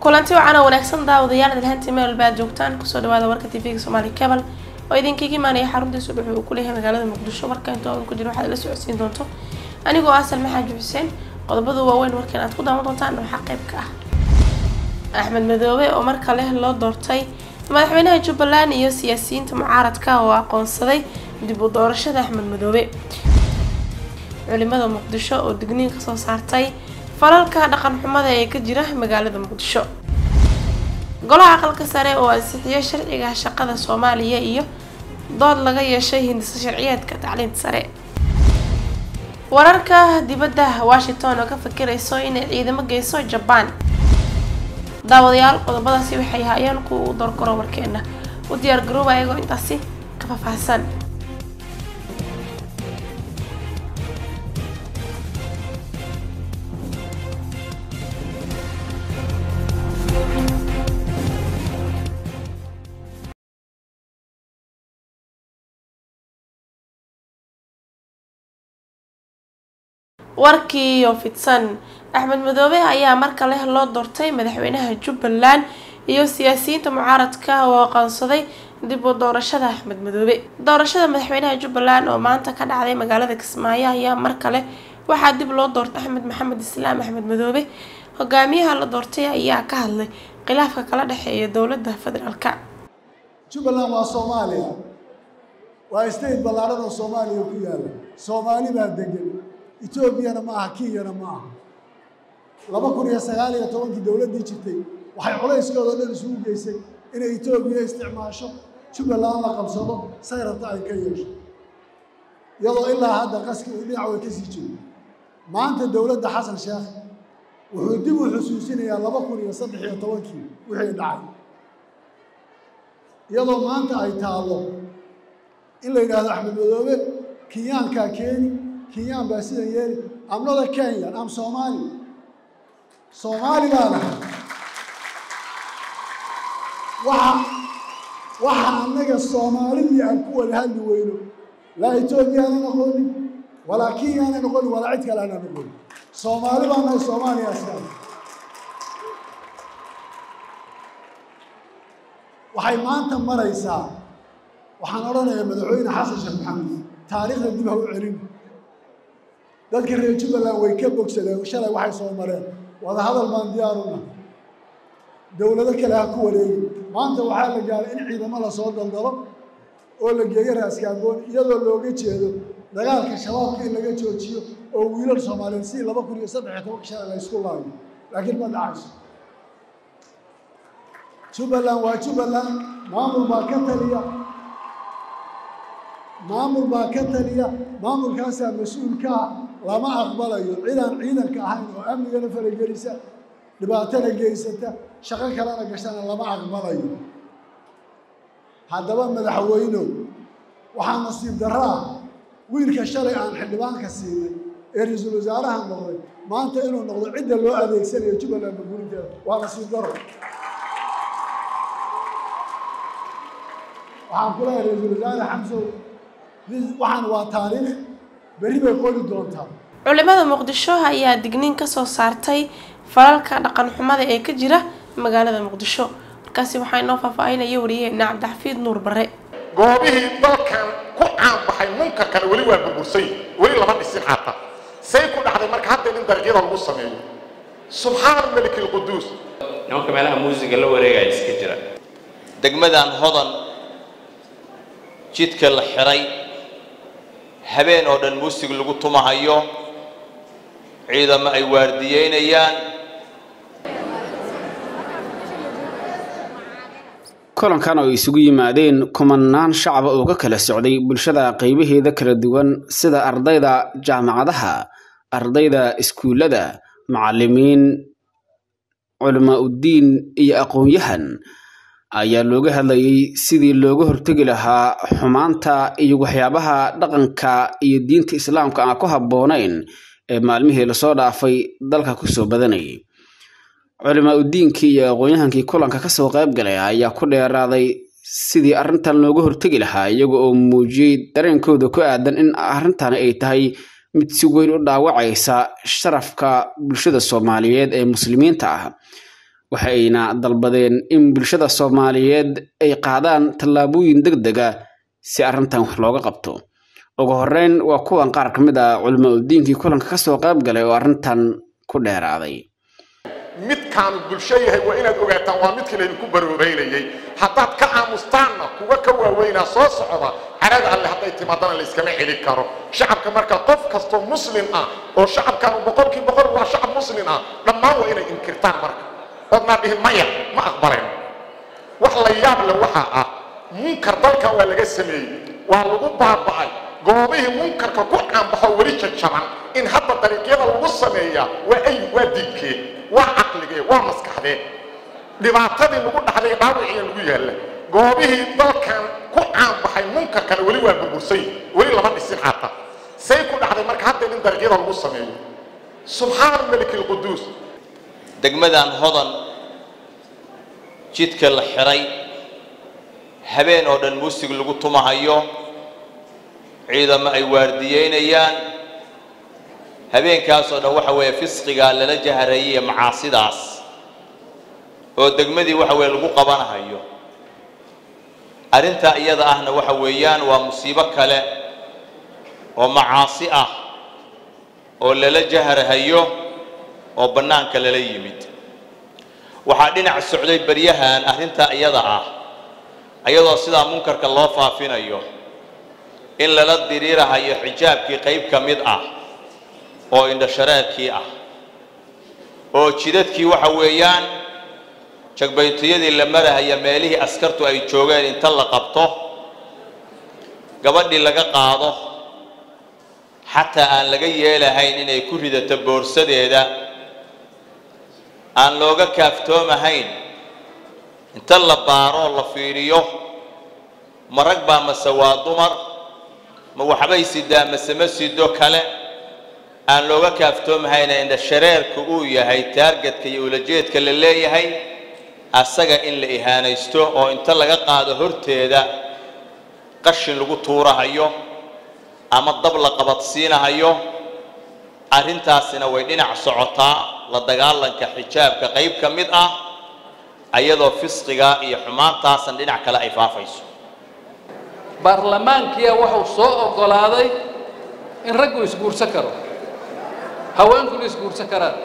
kulanti wacan oo wanaagsan daawadayaal dalhantii meel walba aad joogtaan kusoo dhawaada warka tvga somaali cable oo idinkaga imaanaya xaruntii subax uu ku leeyahay magaalada muqdisho warka inta oodan ku jira waxaad la socodsiin doonto anigoo ah salme xaaji xuseen qodobada waaweyn warkan aad ku daawan doontaan waxaa qayb ka ah axmed madoobe oo mar kale loo doortay madaxweynaha jubbaland iyo siyaasiyiinta mucaaradka oo aqoonsaday dib u doorashada axmed madoobe culimada muqdisho oo digniin kasoo saartay falalka dhaqan xumada ee ka jira magaalada muqdisho golaha aqalka sare oo ansixiyay sharciga shaqada soomaaliya iyo dood laga yeeshay hindisa sharciyeedka tacliinta sare wararka dibadda washington oo ka fikirayso inay ciidamo geyso jabaan daawadayaal qodobadaasi waxay haayeen kuwa u doorgaro warkeena u diyaar garooba ayagoo intaasi ka faahfaahsan warkii oo fidsan axmed madoobe ayaa mar kale loo doortay madaxweynaha jubbaland iyo siyaasiyiinta mucaaradka oo aqoonsaday dib u doorashada axmed madoobe doorashada madaxweynaha jubbaland oo maanta ka dhacday magaalada kismaayo ayaa mar kale waxaa dib loo doortay axmed maxamed islaam axmed madoobe hogaamiyaha la doortay ayaa ka hadlay khilaafka kala dhexeeya dowladda federaalka jubbaland waa soomaaliya waa state ballaaran oo soomaaliya ku yaalla soomaali baa degan etoobiyana ma aha kenyana ma aha laba kun iyo sagaal iyo tobankii dowladdii jirtay waxay culayskooda dhan isugu geysay inay etoobiya isticmaasho jubbaland la qabsado say rabta ay ka yeesho iyadoo ilaa hadda qaski uu dhinac way ka sii jiro maanta dowladda xasan sheekh wuxuu dib u xusuusinayaa laba kun iyo saddex iyo tobankii wixii dhacay iyadoo maanta ay taallo in la yidhaahdo axmed madoobe kenyaankaa keeni kenyaan baa sidan yeeli amnada kenya am soomaali soomaali baa nahay waxa waxa annaga soomaalidii aan ku wada hadli weyno laa etoobiyaana noqonin walaa kenyaana noqonin walaa cid kale ana noqonin soomaali baa nahay soomaaliya askar waxay maanta maraysaa waxaan odhanayaa madaxweyne xasan sheekh maxamed taariikhda dib ha u celin dadka reer jubbaland way ka bogsadeen shalay waxay soo mareen wada hadal baan diyaaruna dowlado kale ha ku wareegi maanta waxaa la gaaray in ciidamo lasoo daldalo oo la geeyo raaskaagoon iyadoo looga jeedo dagaalka shabaabka in laga joojiyo oo wiilal soomaaliyeed si laba kun iyo saddex iyo tobanka shalay la ysku laayo laakiin ma dhacayso jubbaland waa jubbaland maamul baa ka taliya maamul baa ka taliya maamulkaasaa mas-uulka ah lama aqbalayo cidaan ciidanka ahayn oo amnigana faragelisa dhibaatana geysata shaqo kalena gashana lama aqbalayo haddaba madaxweynow waxaa nasiib darro ah wiilka shalay aan xildhibaanka siinay ee ra-iisul wasaaraha noqday maanta inuu noqdo cidda loo adeegsanayo jubbaland burburinteeda waa nasiib darro waxaan ku leehay ra-iisul wasaare xamsow waxaan waa taariikh berri bay qoli doontaa culimada muqdisho ayaa digniin kasoo saartay falalka dhaqan xumada ee ka jira magaalada muqdisho markaasi waxaa inoo faahfaahinaya wariyaheena cabdixafiid nuur bare goobihii dalkan ku caanbaxay munkarkana weli waa burbursay weli lama dhisin xataa say ku dhacday marka hadda in dariiqyada lagu sameeyo subxaan malik alquduus nimanka meelaha muusiga la wareegaya iska jira degmadan hodan jidka la xiray habeen oo dhan muusig lagu tumahayo ciidamo ay waardiyeynayaan kulankan oo isugu yimaadeen kumanaan shacaba oo ka kala socday bulshada qaybaheeda kala duwan sida ardayda jaamacadaha ardayda iskuullada macallimiin culamaa uddiin iyo aqoon-yahan ayaa looga hadlayay sidii looga hortegi lahaa xumaanta iyo waxyaabaha dhaqanka iyo diinta islaamka aan ku habboonayn ee maalmihii lasoo dhaafay dalka kusoo badanayay culimaa udiinkii iyo aqoon-yahankii kulanka kasoo qayb galay ayaa ku dheeraaday sidii arrintan looga hortegi lahaa iyaga oo muujiyey dareenkooda ku aadan in arrintani ay tahay mid si weyn u dhaawacaysa sharafka bulshada soomaaliyeed ee muslimiinta ah waxa ayna dalbadeen in bulshada soomaaliyeed ay qaadaan tallaabooyin deg dega si arrintan wax looga qabto ugu horeyn waa kuwan qaar ka mid ah culimo udiinkii kulanka kasoo qayb galay oo arrintan ku dheeraaday midkaanu bulsho yahay waa inaad ogaataan waa midkii laydinku baroobaynayey haddaad ka aamustaanna kuwa ka waaweynaa soo socda carada alle hadday timaadana layskama celin karo shacabka marka qof kastoo muslim ah oo shacabkaanu boqolkii boqol waa shacab muslim ah dhammaan waa inay inkirtaan marka oodnaa dhihin maya ma aqbaleen wax la yaab leh waxaa ah munkar dalkan waa laga sameeyey waa lagu baaba'ay goobihii munkarka ku caanbaxo weli jajaban in hadda dariiqyada lagu sameeyaa waa ay waa diidkee waa caqligee waa maskaxdee dhibaatadii lagu dhaxday dhaawiciya lagu yaalla goobihii dalkan ku caanbaxay munkarkana weli waa burbursay weli lama dhisin xataa say ku dhacday marka hadda in dariiqyada lagu sameeyo subxaana maliki lquduus degmadan hodan jidka la xiray habeen oo dhan muusig lagu tumahayo ciidamo ay waardiyeynayaan habeenkaasoo dhan waxa weeye fisqigaa lala jaharayay macaasidaas oo degmadii waxa weeye lagu qabanahayo arrintaa iyada ahna waxa weeyaan waa musiibo kale oo macaasi ah oo lala jaharhayo oo bannaanka lala yimid waxaa dhinac socday baryahan arrintaa iyada ah ayadoo sidaa munkarka loo faafinayo in lala diriirahayo xijaabkii qayb ka mid ah oo indhashareerkii ah oo jidadkii waxa weeyaan jagbaytiyadii la marahaya meelihii askartu ay joogeen inta la qabto gabadhii laga qaado xataa aan laga yeelahayn inay ku ridato boorsadeeda aan looga kaaftoomahayn inta la baaroo la fiidhiyo ma rag baa mase waa dumar ma waxbay sidaa mase ma sido kale aan looga kaaftoomahayn indha shareerka uu yahay taargetka iyo ulajeedka la leeyahay asaga in la ihaanaysto oo inta laga qaado horteeda qashin lagu tuurahayo ama dab la qabadsiinahayo arrintaasina way dhinac socotaa la dagaalanka xijaabka qayb ka mid ah ayadoo fisqiga iyo xumaantaasan dhinac kale ay faafayso baarlamaankiya wuxuu soo oggolaaday in raggu isguursan karo haweenkuna isguursan karaan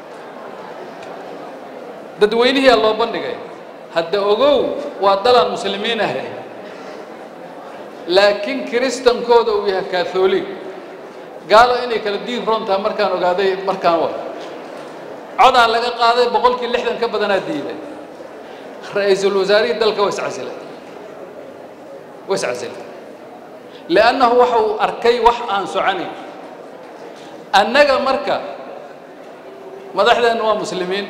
dadweynihiyaa loo bandhigay hadda ogow waa dalaan muslimiin ahay laakiin kiristankooda uu yahay katholic gaalo inay kala diin roon tahay markaan ogaaday markaan wa codaa laga qaaday boqolkii lixdan ka badanaa diiday ra-iisul wasaarihii dalka waa iscasilay waa iscasilay liannahu waxa uu arkay wax aan soconayn annaga marka madaxdeenna waa muslimiin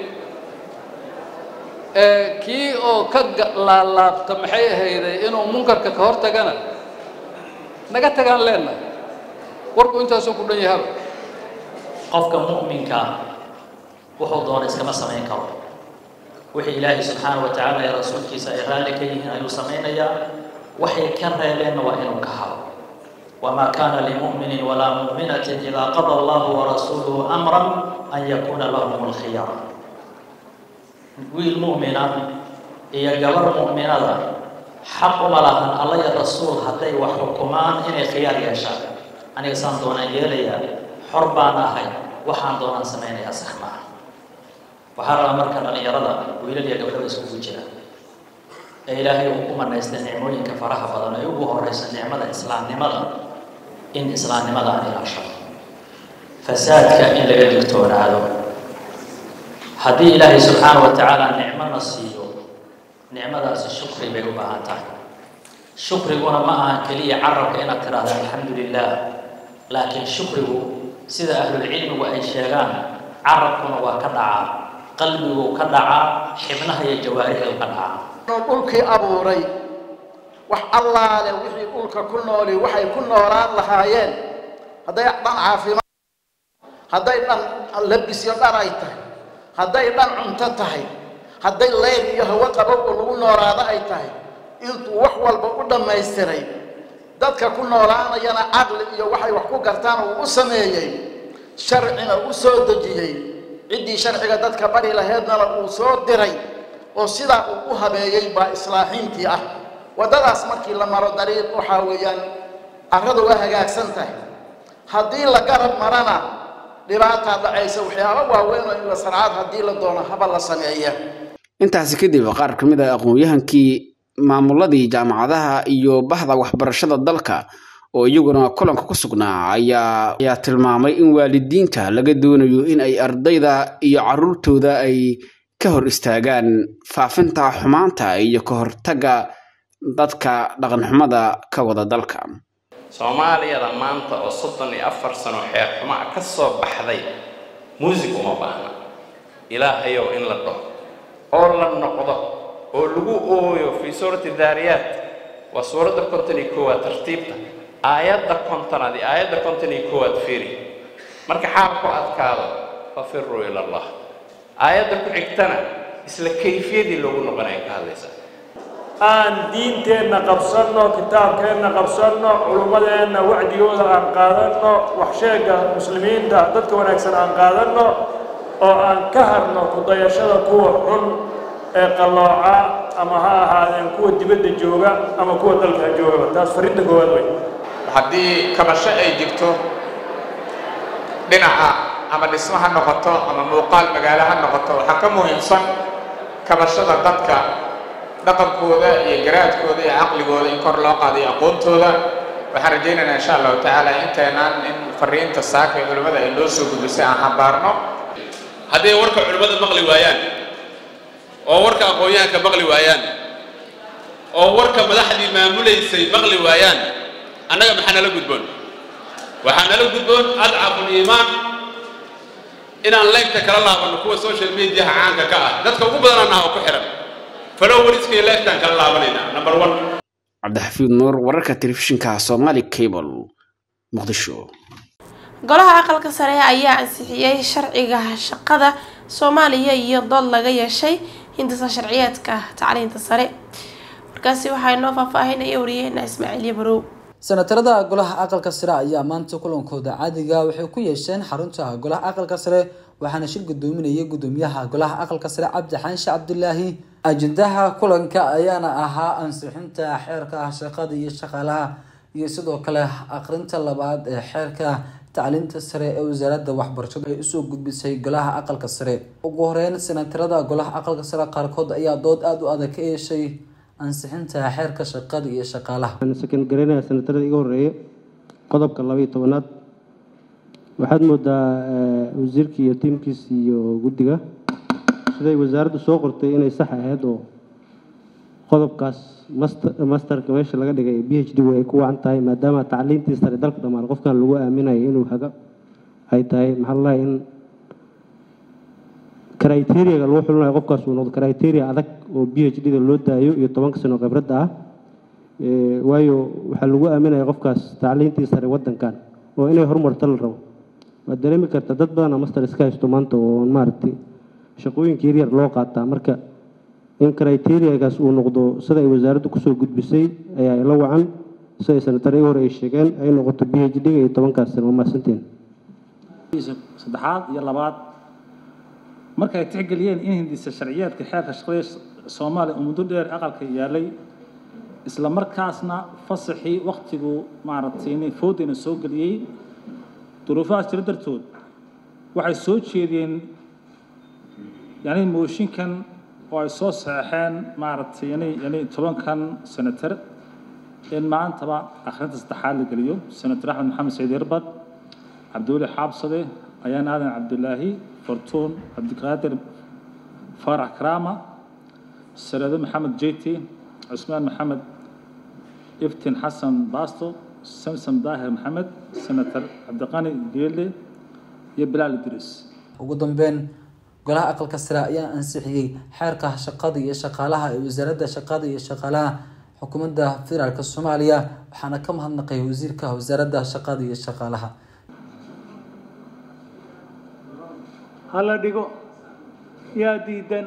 kii oo ka laalaabta maxay ahayday inuu munkarka ka hor tagana naga tagaan leenahay warku intaasuu ku dhan yahaba qofka mu'minka wuxuu doona iskama samayn karo wixii ilaahay subxaana wa tacaala ee rasuulkiisa ay raalli ka yihiin ayuu samaynayaa waxay ka reebeenna waa inuu ka haro wamaa kaana limu'minin walaa mu'minatin idaa qada allahu warasuuluhu amran an yakuuna lahum alkhiyara wiil mu'mina iyo gabar mu'minada xaq uma lahan alla iyo rasuul hadday wax xukumaan inay khiyaar yeeshaan aniga saan doonaan yeelayaa xor baan ahay waxaan doonaan samaynayaa sax maaha waxaa rabaa marka dhallinyarada wiilal iyo gabdhaba iskugu jira ee ilaahay uu ku manaystay nicmooyinka faraha badan ee ugu horeysa nicmada islaamnimada in islaamnimada aan ilaashado fasaadka in laga digtoonaado haddii ilaahay subxaana wa tacaala nicmona siiyo nicmadaasi shukri bay u baahan tahay shukriguna ma ahan keliya carabka inaad tidhaahda alxamdu lilah laakiin shukrigu sida ahlulcilmigu ay sheegaan carabkuna waa ka dhacaa qalbigu ka dhacaa xibnaha iyo jawaarixdu ka dhacaa dhulkii abuuray wax allaale wixii dhulka ku nooli waxay ku noolaan lahaayeen hadday dhan caafimaad hadday dhan labisyo dhar ay tahay hadday dhan cunto tahay hadday leyl iyo hawo qabow oo lagu noolaado ay tahay intuu wax walba u dhammaystiray dadka ku noolaanayana caqli iyo waxay wax ku gartaan uu u sameeyey sharcina u soo dejiyey ciddii sharciga dadka bari laheednana uu soo diray oo sidaa uu u habeeyey baa islaaxiintii ah waddadaas markii la maro dariiq waxaa weeyaan carradu waa hagaagsan tahay haddii la garab marana dhibaataa dhacaysa waxyaaba waaweyn oo in la sarcaad haddii la doono haba la sameeya intaasi kadib qaar ka mid a aqoon-yahankii maamuladii jaamacadaha iyo bahda waxbarashada dalka oo iyaguna kulanka ku sugnaa ayaa ayaa tilmaamay in waalidiinta laga doonayo in ay ardayda iyo caruurtooda ay ka hor istaagaan faafinta xumaanta iyo ka hortagga dadka dhaqanxumada ka wada dalka soomaaliyada maanta oo soddon iyo afar sano xeer xumaa ka soo baxday muusig uma baahna ilaahayow in la dhaho oo la noqdo oo lagu ooyo fii suurati daariyaat waa suuradda konton iyo koowaad tartiibta aayadda kontonaad iyo aayadda konton iyo koowaad fiiri marka xaal ku adkaado fafiruu ila allah aayadda ku xigtana isla kayfiyadii loogu noqonaya ka hadlaysa aan diinteenna qabsanno kitaabkeenna qabsanno culummadeenna wacdigooda aan qaadanno waxsheegga muslimiinta dadka wanaagsan aan qaadanno oo aan ka harno kudayashada kuwa xun ee qallooca ama ha ahaadeen kuwa dibadda jooga ama kuwa dalka joogaba taas farrinta koowaad wey haddii kabasho ay jirto dhinaca ama dhismo ha noqoto ama muuqaal magaalo ha noqoto waxaa ka muhiimsan kabashada dadka dhaqankooda iyo garaadkooda iyo caqligooda in kor loo qaadayo aqoontooda waxaan rajaynaynaa insha allahu tacaala inteenaan in fariinta saaka ee culimmada ay noo soo gudbisay aan xambaarno hadday warka culimmada maqli waayaan oo warka aqoon-yahanka maqli waayaan oo warka madaxdii maamulaysay maqli waayaan annaga maxaa nala gudboon waxaa nala gudboon adcaful iimaan inaan leegta kala laabanno kuwa social mediaha caanka ka ah dadka ugu badan annaha oo ku xihan falow wariskaiyo leegtaan kala laabanaynaa number one cabdixafiid nuur wararka telefishinka somali cable muqdisho golaha aqalka sare ayaa ansixiyey sharciga shaqada soomaaliya iyo dood laga yeeshay hindisa sharciyeedka tacliinta sare markaasi waxaa inoo faahfaahinaya wariyaheena ismaaciil yabarow senatarada golaha aqalka sare ayaa maanta kulankooda caadiga waxay ku yeesheen xarunta golaha aqalka sare waxaana shir gudoominayay gudoomiyaha golaha aqalka sare cabdi xaanshe cabdulaahi ajendaha kulanka ayaana ahaa ansixinta xeerka shaqada iyo shaqaalaha iyo sidoo kale aqrinta labaad ee xeerka tacliinta sare ee wasaaradda waxbarashadu ay usoo gudbisay golaha aqalka sare ugu horeyn senatarada golaha aqalka sare qaarkood ayaa dood aada u adag ka yeeshay ansixinta xeerka shaqada iyo shaqaalaha sakan garanaya senatarada iga horeeye qodobka laba iyo tobanaad waxaad moodaa wasiirkii iyo tiimkiis iyo guddiga siday wasaaraddu soo qortay inay sax ahayd oo qodobkaas master masterka meesha laga dhigay b h d way ku wacan tahay maadaama tacliintii sare dalka dhammaan qofkan lagu aaminayo inuu haga ay tahay maxaa lalahay in criteriaga lagu xulinayo qofkaas uu noqdo criteria adag oo b h d da loo daayo iyo tobanka sano khibradda ah waayo waxaa lagu aaminaya qofkaas tacliintii sare waddankan oo inay horumarto la rabo waad dareemi karta dad badana master iska haysto maanta oo maaragtay shaqooyinka yaryar loo qaataa marka in criteriagaas uu noqdo sida ay wasaaraddu kusoo gudbisay ayaa la wacan siday sanatare hore ay sheegeen ay noqoto b h d-ga iyo tobankaas sano waa mahadsantiin saddexaad iyo labaad markay tixgeliyeen in hindisa sharciyeedka xeerka shaqada soomaaliya uu muddo dheer aqalka yaalay isla markaasna fasaxii waktigu maaragtay foodayna soo geliyey duruufahaas jira dartood waxay soo jeediyeen yani mooshinkan oo ay soo saxeexeen maaragtay yani yani tobankan senatar in maantaba akhrinta saddexaad la geliyo senator axmed maxamed saciid irbad cabdiweli xaabsade ayaan aadan cabdulaahi fortuun cabdiqaadir faarax karaama sanado maxamed jeti cusmaan maxamed iftin xasan baasto samsam daahir maxamed senator cabdiqani geele iyo bilaal idriis ugu dambeyn golaha aqalka sare ayaa ansixiyey xeerka shaqada iyo shaqaalaha ee wasaaradda shaqada iyo shaqaalaha xukuumadda federaalk soomaaliya waxaana ka mahadnaqay wasiirka wasaaradda shaqada iyo shaqaalaha hala dhigo yaa diidan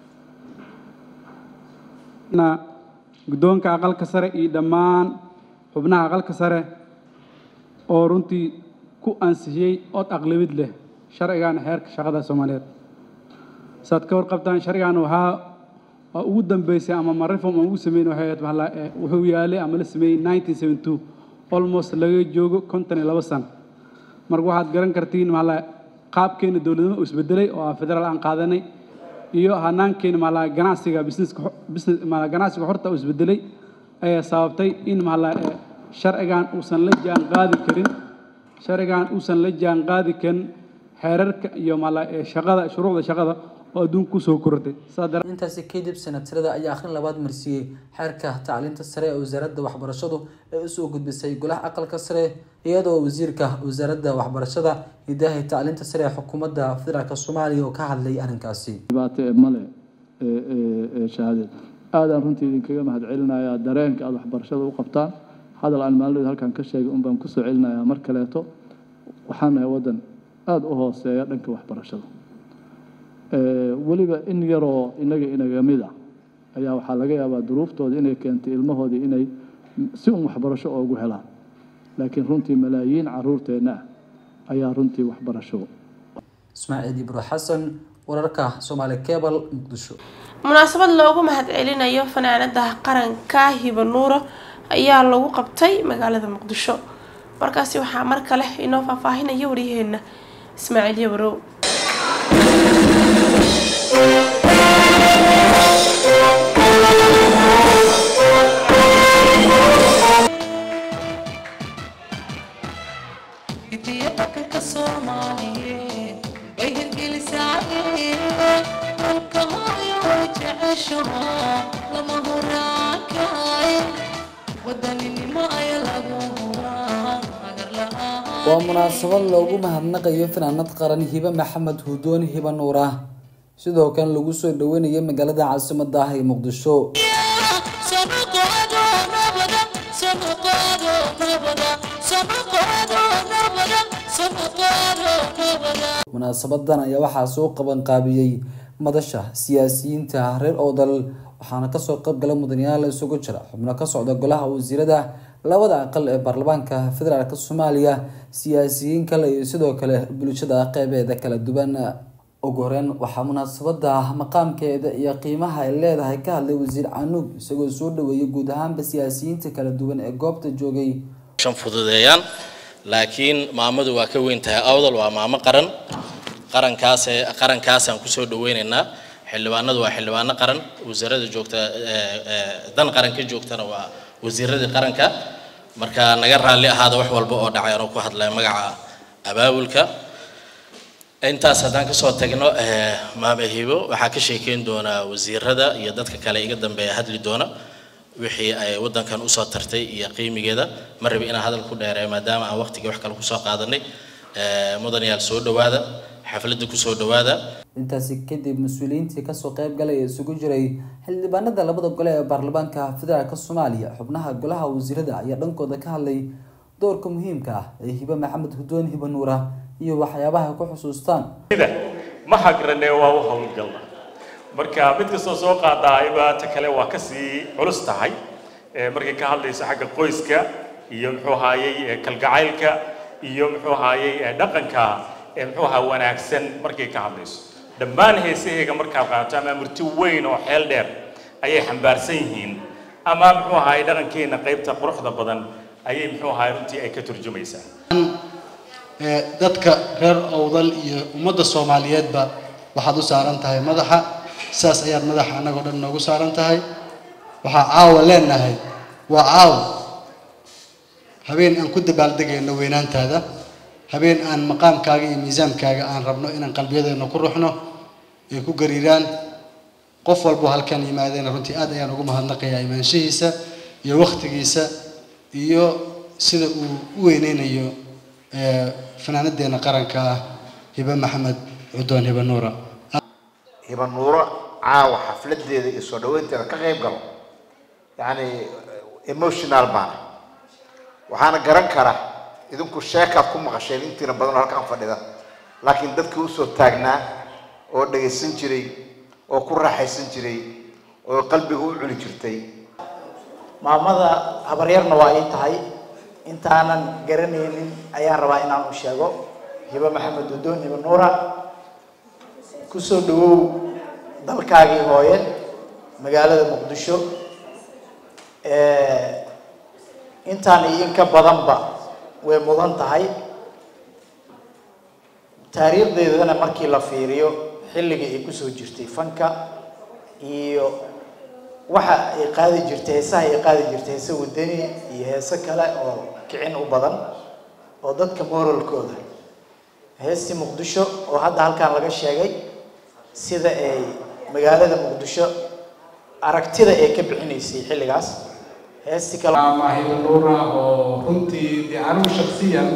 guddoonka aqalka sare iyo dhammaan xubnaha aqalka sare oo runtii ku ansixiyey od aqlabid leh sharcigan xeerka shaqada soomaaliyeed saad ka warqabtaan sharcigan waxaa waa ugu dambeysay ama ma reform aan ugu sameyn waxay ahayd maxaa la- eh, wuxuu yaalay ama la sameeyey 1972 almost laga joogo konton iyo labo sano marka waxaad garan kartiin maxaa la qaabkeena dowladnimo uu isbedelay oo ah federaal aan qaadanay iyo hanaankeena maxaa la ganacsiga businesska xo- business maxaa la ganacsiga horta uu isbedelay ayaa sababtay in maxaa la eh, sharcigan uusan la jaan qaadi karin sharcigan uusan la jaan qaadi karin xeerarka iyo maxaa la eh, shaqada shuruucda shaqada oo adduunka kusoo korortay saas daraadeed intaasi kadib senatarada ayaa akhrin labaad marsiiyey xeerka tacliinta sare ee wasaaradda waxbarashadu ee usoo gudbisay golaha aqalka sare iyadoo wasiirka wasaaradda waxbarashada hidaha iyo tacliinta sare ee xukuumadda federaalk soomaaliya oo ka hadlay arrinkaasi dhibaato ee male ee ee ee shahaadeed aadaan runtii idinkaga mahad celinayaa dareenka aada waxbarashada u qabtaan hadal aan maalin halkan ka sheegay un baan kusoo celinayaa mar kaleeto waxaan nahay waddan aada u hooseeya dhanka waxbarashada Ee, weliba in yaroo inaga inaga mid ah ayaa waxaa laga yaabaa duruuftooda inay keentay ilmahoodii inay si un waxbarasho oogu helaan laakiin runtii malaayiin caruurteenna ah ayaa runtii waxbarasho ismaaciil ibro xasan wararka soomaali cebal muqdisho munaasabad loogu mahadcelinayo fanaanada qaranka hiba nuuro ayaa lagu qabtay magaalada muqdisho markaasi waxaa mar kale inoo faahfaahinaya waryaheena ismaaciil yabarow waa munaasabad loogu mahadnaqayo fanaanad qaran hibe maxamed hudoon hiba nuur ah sidoo kale lagu soo dhaweynayo magaalada caasimada ah ee muqdisho munaasabadan ayaa waxaa soo qabanqaabiyey madasha siyaasiyiinta reer oodal waxaana kasoo qaybgala mudanayaal isugu jira xubno ka socda golaha wasiirada labada aqal ee baarlamaanka federaalk soomaaliya siyaasiyiin kale iyo sidoo kale bulshada qeybeeda kala duwan ugu horeyn waxaa munaasabada maqaamkeeda iyo qiimaha ay leedahay ka hadlay wasiir canuug isagoo soo dhaweeyay guud ahaanba siyaasiyiinta kala duwan ee goobta joogay shan fududeeyaan laakiin maamadu waa ka weyn tahay awdal waa maamo qaran qarankaas qarankaasaan kusoo dhaweynaynaa xildhibaanadu waa xildhibaano qaran wasaaradda joogta dan qaran ka joogtana waa wasiiradii qaranka marka naga raalli ahaada wax walba oo dhacay anuu ku hadlaya magaca abaabulka intaas haddaan kasoo tagno maame hibo waxaa ka sheekeyn doonaa wasiirada iyo dadka kale iga dambeeya hadli doona wixii ay wadankan usoo tartay iyo qiimigeeda ma rabi inaan hadal ku dheereeyo maadaama aan waqtigii wax kale kusoo qaadanay mudanayaal soo dhawaada xafladda kusoo dhawaada intaasi kadib mas-uuliyiintii kasoo qeyb galaya isugu jiray xildhibaanada labada gole ee baarlamaanka federaalk soomaaliya xubnaha golaha wasiirada ayaa dhankooda ka hadlay doorka muhiimka ah ee hibe maxamed hudoon hibe nuura iyo waxyaabaha ay ku xusuustaan ma hagrane waa u howlgalna marka mid kastoo soo qaadaayba ta kale waa kasii culus tahay markay ka hadlayso xagga qoyska iyo muxuu ahaayey kalgacaylka iyo muxuu ahaayey dhaqanka muxuu ahaa wanaagsan markay ka hadlayso dhammaan heesaheega markaad qaadato ama murti weyn oo xeel dheer ayay xambaarsan yihiin ama muxuu ahaayey dhaqankeena qaybta quruxda badan ayay muxuu ahaayey runtii ay ka turjumaysaa dadka reer owdal iyo ummadda soomaaliyeedba waxaad u saaran tahay madaxa sidaas ayaad madaxa annagoo dhan noogu saaran tahay waxaa caawa leenahay waa caawa habeen aan ku dabaaldegayno weynaantaada habeen aan maqaamkaaga iyo miisaankaaga aan rabno inaan qalbiyadeena ku ruxno ay ku gariiraan qof walbo halkan yimaadeen runtii aad ayaan ugu mahadnaqayaa imaanshihiisa iyo wakhtigiisa iyo sida uu u weyneynayo fanaanadeena qaranka ah hibe maxamed cudoon hibe nuura hiba nuuro caawa xafladeeda iyo soo dhaweynteeda ka qayb galo yacni emotional baana waxaana garan kara idinku sheekaad ku maqasheen intiina badan oo halkaan fadhida laakiin dadkii usoo taagnaa oo dhagaysan jiray oo ku raaxaysan jiray oo qalbiga u cuni jirtay maamada habaryarna waa ii tahay intaanan garanaynin ayaan rabaa inaan u sheego hibe maxamed udoon hibe nuura kusoo dhawow dalkaagii hooye magaalada muqdisho intaan iyo in ka badanba way mudan tahay taariikhdeedana markii la fiiriyo xilligii ay kusoo jirtay fanka iyo waxa ay qaadi jirtay heesaha ay qaadi jirtay heese wadani iyo heese kale oo kicin u badan oo dadka moralkooda heestii muqdisho oo hadda halkan laga sheegay sida ay magaalada muqdisho aragtida ay ka bixinaysay xilligaas heestii kale maahido nuura oo runtii dee anigu shaksiyan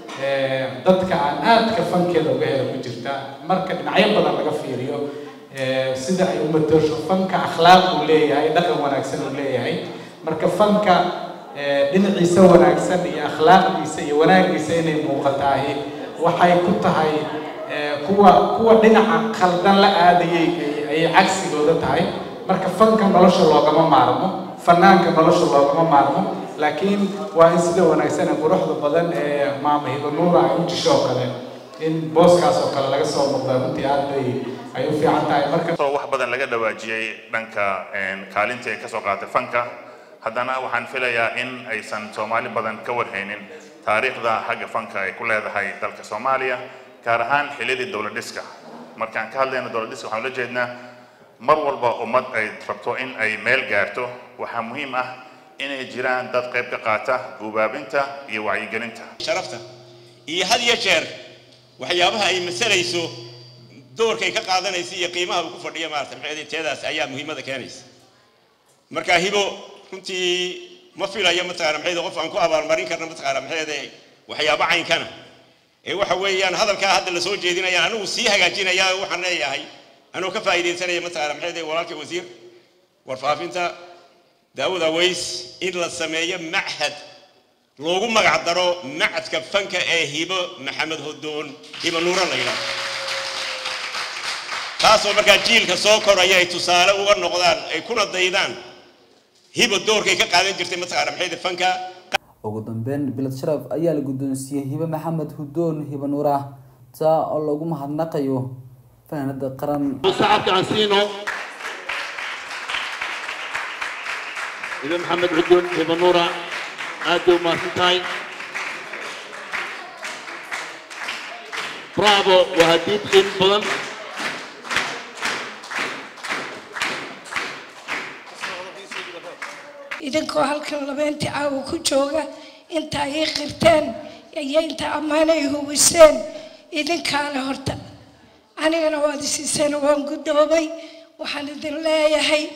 dadka aan aadka fankeeda uga hela ku jirta marka dhinacyo badan laga fiiriyo sida ay u matasho fanka akhlaaq uu leeyahay dhaqan wanaagsan uu leeyahay marka fanka dhinaciisa wanaagsan iyo akhlaaqdiisa iyo wanaagiisa inay muuqataahi waxay ku tahay kuwa kuwa dhinaca khaldan la aadayay ayay cagsigooda tahay marka fanka nolosha loogama maarmo fanaanka nolosha loogama maarmo laakiin waa in sida wanaagsan ee quruxda badan ee maama hiba nuura ay u jisho oo kale in booskaas oo kale laga soo noqda runtii aad bay ay u fiican tahay marka wax badan laga dhawaajiyey dhanka kaalinta ay kasoo qaatay fanka haddana waxaan filayaa in aysan soomaali badan ka warhaynin taariikhda xagga fanka ay ku leedahay dalka soomaaliya gaar ahaan xilliyadii dowlad dhiska markaan ka hadlayno dowlad dhiska waxaan ula jeednaa mar walba ummad ay rabto in ay meel gaarto waxaa muhiim ah inay jiraan dad qayb ka qaata guubaabinta iyo wacyigelinta sharafta iyo had iyo jeer waxyaabaha ay masalayso doorkay ka qaadanaysa iyo qiimaha uu ku fadhiyo maarata maxay teedaas ayaa muhiimada keenaysa marka hibo runtii ma filayo mataqaana maxay qof aan ku abaalmarin karna mataqaana maxay waxyaabo caynkana ee waxa weeyaan hadalkaa hadda la soo jeedinaya anigu sii hagaajinaya waxaan leeyahay anuu ka faa'iidaysanaya mataqaana maxay walaalkii wasiir warfaafinta daawud aways in la sameeyo machad loogu magac daro macadka fanka ee hibo maxamed hodoon hibo nuura la yidhaahdo taasoo markaa jiilka soo koraya ay tusaale uga noqdaan ay kuna daydaan hibo doorkay ka qaadan jirtay mataqaana maxay fanka ugu dambeyn bilad sharaf ayaa la guddoonsiiyey hibe maxamed hudoon hibe nuura taa oo lagu mahadnaqayo fanaanada qaran sacabka aan siino hibe maxamed hudoon hibe nuura aad bay umahadsan tahay bravo waa hadiid qiimo badan idinkoo halkan labeentii caawa ku jooga inta ay qirteen iyo inta ammaan ay huwiseen idinkaale horta anigana waad isiiseen waan guddoobay waxaan idin leeyahay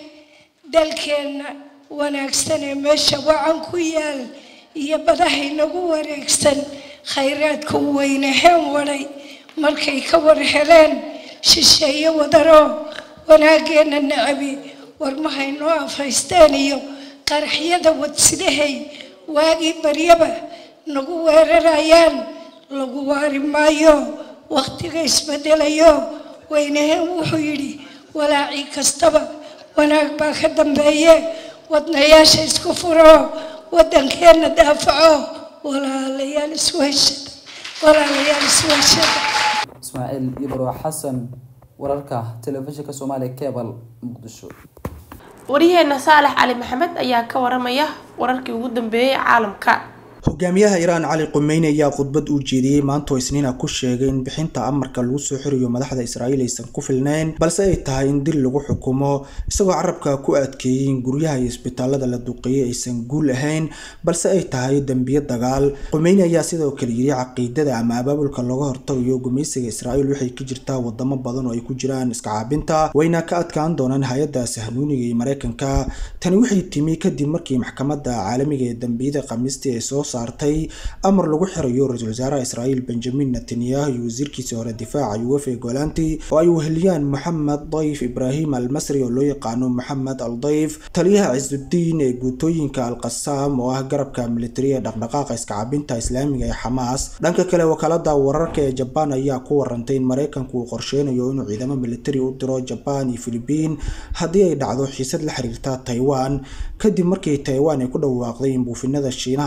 dalkeenna wanaagsan ee meesha wacan ku yaal iyo badahay nagu wareegsan khayraadka u weynaheen wadhay markay ka war heleen shisheeye wadaroo wanaaggeenna nacabi warmahay noo afaysteen iyo qaraxyada wadsidahay waagii baryaba nagu weerarayaan lagu waari maayo wakhtiga isbedelayo weynaheen wuxuu yidhi walaacii kastaba wanaag baa ka dambeeye wadnayaasha isku furo waddankeenna daafaco walaalayaal isweheshada walaalayaal isweheshada ismaaciil ibro xasan wararka telefishinka soomaaliya cebal muqdisho waryaheena saalax cali maxamed ayaa ka waramaya wararkii ugu dambeeyey caalamka hogaamiyaha iiraan cali qumeyni ayaa khudbad uu jeediyey maantoo isniina ku sheegay in bixinta amarka lagu soo xiriyo madaxda israa'iil aysan ku filnayn balse ay tahay in dil lagu xukumo isagoo carabka ku adkeeyey in guryaha iyo isbitaalada la duqeeyey aysan guul ahayn balse ay tahay dembiyo dagaal qumeyni ayaa sidoo kale yiri caqiidada ama abaabulka looga hortagayo gumaysiga israa'iil waxay ka jirtaa wadamo badan oo ay ku jiraan iska caabinta wayna ka adkaan doonaan hay-adda sahnuuniga iyo mareykanka tani waxay timi kadib markii maxkamadda caalamiga ee dambiyada khamiistii ay soo saartay amar lagu xirayo ra-iisul wasaaraha israa'iil benjamin netanyahu iyo wasiirkiisii hore difaaca yuwefe golanti oo ay weheliyaan moxamed dayf ibraahim al masri oo loo yaqaano moxamed al dayf taliyaha cisudiin ee guutooyinka al qasaam oo ah garabka militari ee dhaqdhaqaaqa iskacabinta islaamiga ee xamaas dhanka kale wakaalada wararka ee jabaan ayaa ku warantay in mareykanku uu qorsheynayo inuu ciidamo militari u diro jabaan iyo filibiin haddii ay dhacdo xiisad la xiriirta taiwan kadib markii taiwan ay ku dhawaaqday in buufinada shiinaha lagu arkay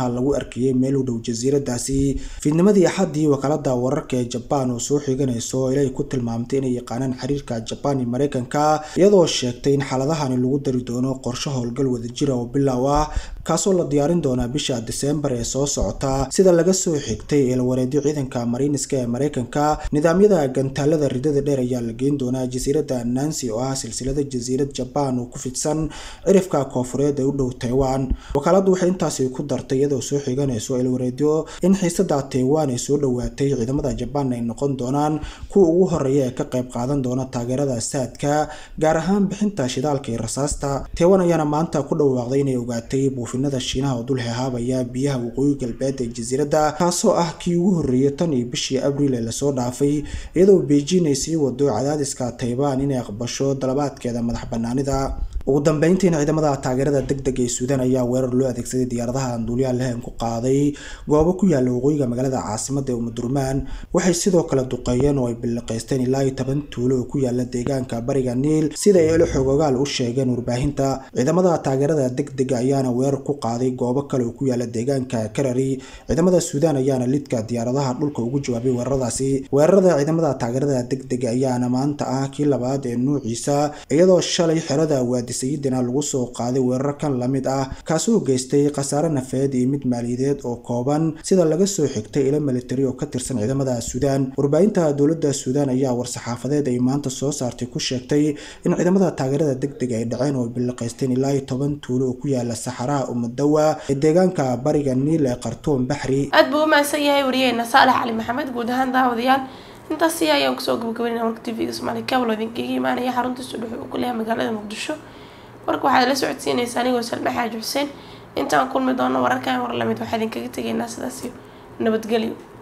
arkayay meel u dhow jasiiradaasi fiidnimadii axaddii wakaalada wararka ee jabaan oo soo xiganayso ilay ku tilmaamtay inay yaqaanaan xiriirka jabaan iyo mareykanka iyadoo sheegtay in xaaladahani lagu dari doono qorshe howlgal wadajira oo bilow ah kaasoo la diyaarin doonaa bisha diseembar ee soo socota sida laga soo xigtay eelwareedyo ciidanka mariiniska ee mareykanka nidaamyada gantaalada ridada dheer ayaa la geyn doonaa jasiirada nancy oo ah silsilada jasiirad jabaan oo ku fidsan cirifka koofureed ee u dhow taiwan wakaaladu waxay intaasi ku dartay iyadoo soo xiganayso eelwareedyo in xiisada taiwan ay soo dhowaatay ciidamada jabaan ay noqon doonaan kuwa ugu horeeya ee ka qayb qaadan doona taageerada saadka gaar ahaan bixinta shidaalka iyo rasaasta taiwan ayaana maanta ku dhawaaqday inay ogaatay buufinada shiinaha oo dul hehaabaya biyaha waqooyi galbeed ee jasiiradda kaasoo ah kii ugu horreeyay tan iyo bishii abriil ee lasoo dhaafay iyadoo beijing ay sii wado cadaadiska taiwan inay aqbasho dalabaadkeeda madax banaanida ugu dambeyntiina ciidamada taageerada deg deg ee suudaan ayaa weerar loo adeegsaday diyaaradaha anduuliyaha lehen ku qaaday goobo ku yaala waqooyiga magaalada caasimada ee umudurmaan waxay sidoo kale duqeeyeen oo ay biliqaysteen ilaa iyo toban tuulo oo ku yaala deegaanka bariga niil sida ay ilo xogogaal u sheegeen warbaahinta ciidamada taageerada deg dega ayaana weerar ku qaaday goobo kale oo ku yaala deegaanka karari ciidamada suudaan ayaana lidka diyaaradaha dhulka ugu jawaabay weeraradaasi weerarada ciidamada taageerada deg dega ayaana maanta ah kii labaad ee nuuciisa iyadoo shalay xerada waadi sayidina lagu soo qaaday weerar kan lamid ah kaasoo geystay khasaare nafeed iyo mid maaliyadeed oo kooban sida laga soo xigtay ilo militari oo ka tirsan ciidamada suudaan warbaahinta dowladda suudaan ayaa war-saxaafadeed ay maanta soo saartay ku sheegtay in ciidamada taageerada deg deg ay dhaceen oo biliqaysteen ilaa iyo toban tuulo oo ku yaala saxaraha umudawa ee deegaanka bariga niil ee khartuum baxri aad buu u mahadsan yahay wariyeena saalax cali maxamed guud ahaan daawadayaal intaasi ayaan kusoo gabagabeynaa warka tv-ga soomaali cable idinkaga imaanaya xarunta sudhuxu uu ku leeyahay magaalada muqdisho warka waxaad la socodsiinaysaa anigoo salme xaaji xuseen intaan kulmi doono wararkan war lamid waxaa idinkaga tegaynaa sidaas iyo nabadgelyo